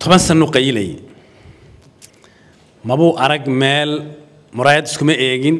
toban sanu qayilayay mabuu arag meel muraayad iskuma eegin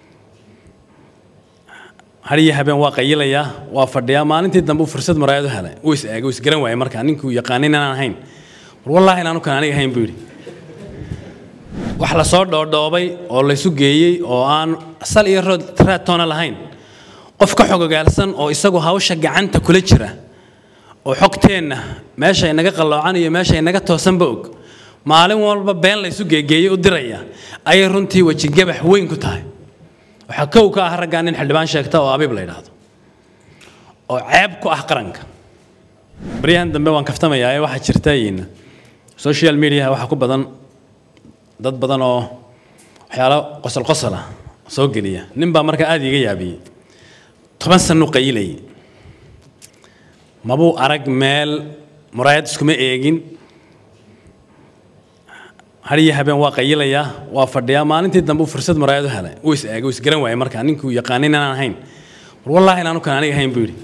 hariyo habeen waa qayilayaa waa fadhiyaa maalintii dambe uu fursad muraayad u helay wuu is eegay wuu isgaran waayay markaa ninkii uu yaqaanin inaan ahayn war wallaahi inaanu kan aniga ahayn buu yidhi wax la soo dhoodhoobay oo laysu geeyey oo aan sal iyo rood raad toona lahayn qof ka xogogaalsan oo isagu hawsha gacanta kula jira oo xogteenna meesha inaga qalloocan iyo meesha inaga toosanba og maalin walba been laysu geegeeyey u diraya ayay runtii wejigabax weyn ku tahay waxaa kow ka ah raggaa nin xildhibaan sheegta oo abiib la yidhaahdo oo ceeb ku ah qaranka baryahan dambe waan kaftamayaa ee waxaa jirta social media waxaa ku badan dad badan oo waxyaalo qosol qosol ah soo geliya nin baa markaa aada iiga yaabiyey toban sanu qayilayay mabuu arag meel muraayad iskuma eegin hariyo habeen waa qayilayaa waa fadhiyaa maalintii dambe uu fursad muraayad u helay wuu is eegay wuu isgaran waayay markaa ninkii uu yaqaanin inaan ahayn war wallaahi inaanu kan aniga ahayn buu yidhi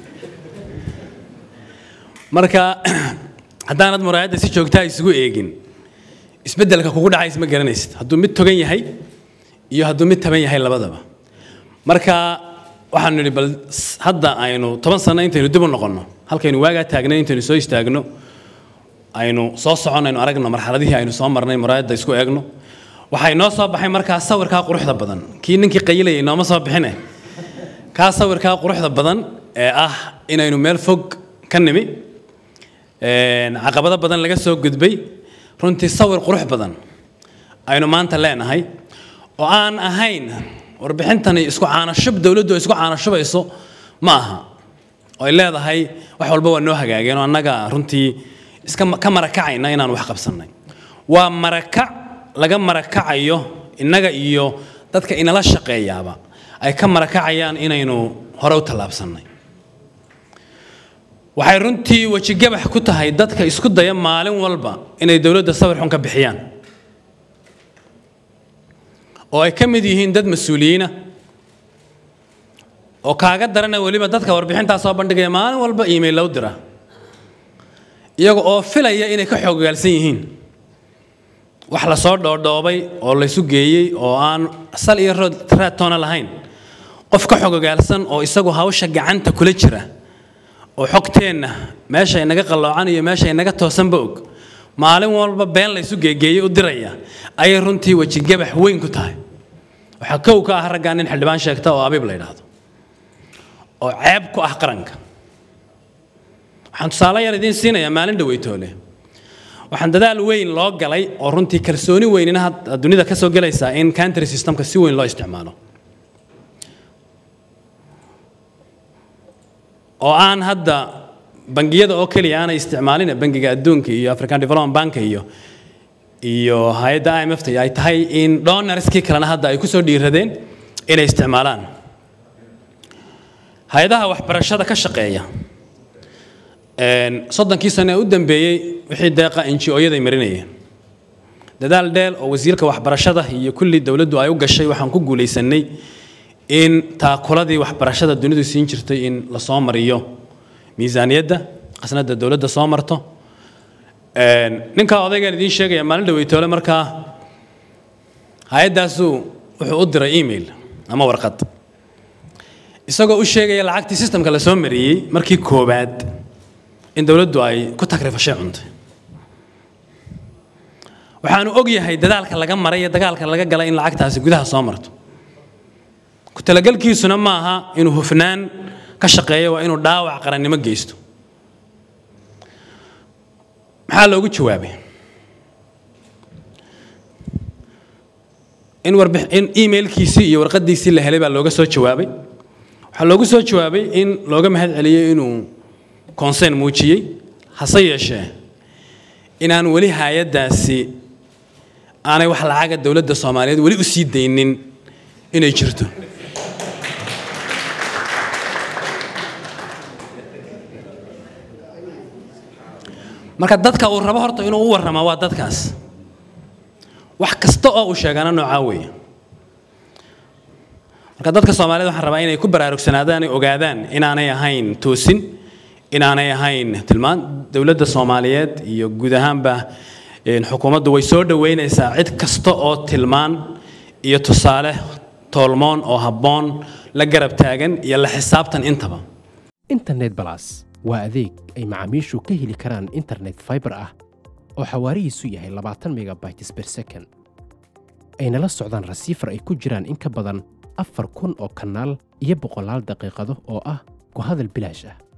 marka haddaanad muraayadda si joogtaa isugu eegin isbeddelka kugu dhacays ma garanaysid hadduu mid togan yahay iyo hadduu mid taban yahay labadaba marka waxaanu nidhi bal hadda aynu toban sano intaynu dib u noqonno halkaynu waagaa taagnay intaynu soo istaagno aynu soo socon aynu aragno marxaladihii aynu soo marnay muraayadda isku eegno waxay noo soo baxay markaa sawirkaa quruxda badan kii ninkii qayilayay nooma soo bixine kaa sawirkaa quruxda badan ee ah inaynu meel fog ka nimi caqabado badan laga soo gudbay runtii sawir qurux badan aynu maanta leenahay oo aan ahayn warbixintani isku caanashub dowladdu isku caanashubayso ma aha oo ay leedahay wax walba waa noo hagaageen oo annaga runtii iska ka marakacayna inaan wax qabsannay waa marakac laga marakacayo innaga iyo dadka inala shaqeeyaaba ay ka marakacayaan inaynu hore u tallaabsannay waxay runtii wejigabax ku tahay dadka isku daya maalin walba inay dowladda sawir xun ka bixiyaan oo ay ka mid yihiin dad mas-uuliyiina oo kaaga darana weliba dadka warbixintaa soo bandhigaya maalin walba iimayl low dira iyaga oo filaya inay ka xoogagaalsan yihiin wax la soo dhoodhoobay oo laysu geeyey oo aan sal iyo rood raad toona lahayn qof ka xogogaalsan oo isagu hawsha gacanta kula jira oo xogteenna meesha inaga qalloocan iyo meesha inaga toosanba og maalin walba been laysu geegeeyey u diraya ayay runtii wejigabax weyn ku tahay waxaa kow ka ah raggaa nin xildhibaan sheegta oo abiib la yidhaahdo oo ceeb ku ah qaranka waxaan tusaale yar idiin siinayaa maalin dhaweytoole waxaan dadaal weyn loo galay oo runtii kalsooni weynina dunida ka soo gelaysaa in country systemka si weyn loo isticmaalo oo aan hadda bangiyada oo keliya aanay isticmaalin bangiga adduunka iyo african development bank iyo iyo hay-adda i m f ay tahay in donorskii kalena hadda ay kusoo dhiiradeen inay isticmaalaan hay-adaha waxbarashada ka shaqeeya soddonkii sane ee u dambeeyey wixii deeqa ngo-yaday marinayeen dadaal dheel oo wasiirka waxbarashada iyo kulli dowladdu ay u gashay waxaan ku guulaysanay in taakuladii waxbarashada dunidu siin jirtay in lasoo mariyo miisaaniyadda qasnada dowladda soo marto ninkaa odaygaan idiin sheegaya maalin dhaweytoole markaa hay-addaasuu wuxuu u diray email ama warqad isagoo u sheegaya lacagtii sistamka lasoo mariyey markii koowaad in dowladdu ay ku takrifashay cuntay waxaanu og yahay dadaalka laga maray iyo dagaalka laga galay in lacagtaasi gudaha soo marto ku talagalkiisuna ma aha inuu hufnaan ka shaqeeyo waa inuu dhaawac qarannimo geysto maxaa loogu jawaabay in warbi in emailkiisii iyo warqadiisii la helay baa looga soo jawaabay waxaa loogu soo jawaabay in looga mahad celiyey inuu consern muujiyey hase yeeshee inaan weli hay-addaasi aanay wax lacaga dowladda soomaaliyeed weli u sii daynin inay jirto marka dadka uu rabo horta inuu u warrama waa dadkaas wax kasta oo uu sheegana noocaa weeye marka dadka soomaaliyed waxaan rabaa inay ku baraarugsanaadaan ay ogaadaan inaanay ahayn toosin inaanay ahayn tilmaan dowladda soomaaliyeed iyo guud ahaanba xukuumaddu way soo dhoweynaysaa cid kasta oo tilmaan iyo tusaale toolmoon oo habboon la garab taagan iyo la xisaabtan intaba internet balas waa adeeg ay macaamiishu ka heli karaan internet fiber ah oo xawaarihiisu yahay labaatan megabytes per second ayna la socdaan rasiifar ay ku jiraan in ka badan afar kun oo kanaal iyo boqolaal daqiiqado oo ah ku hadal bilaash ah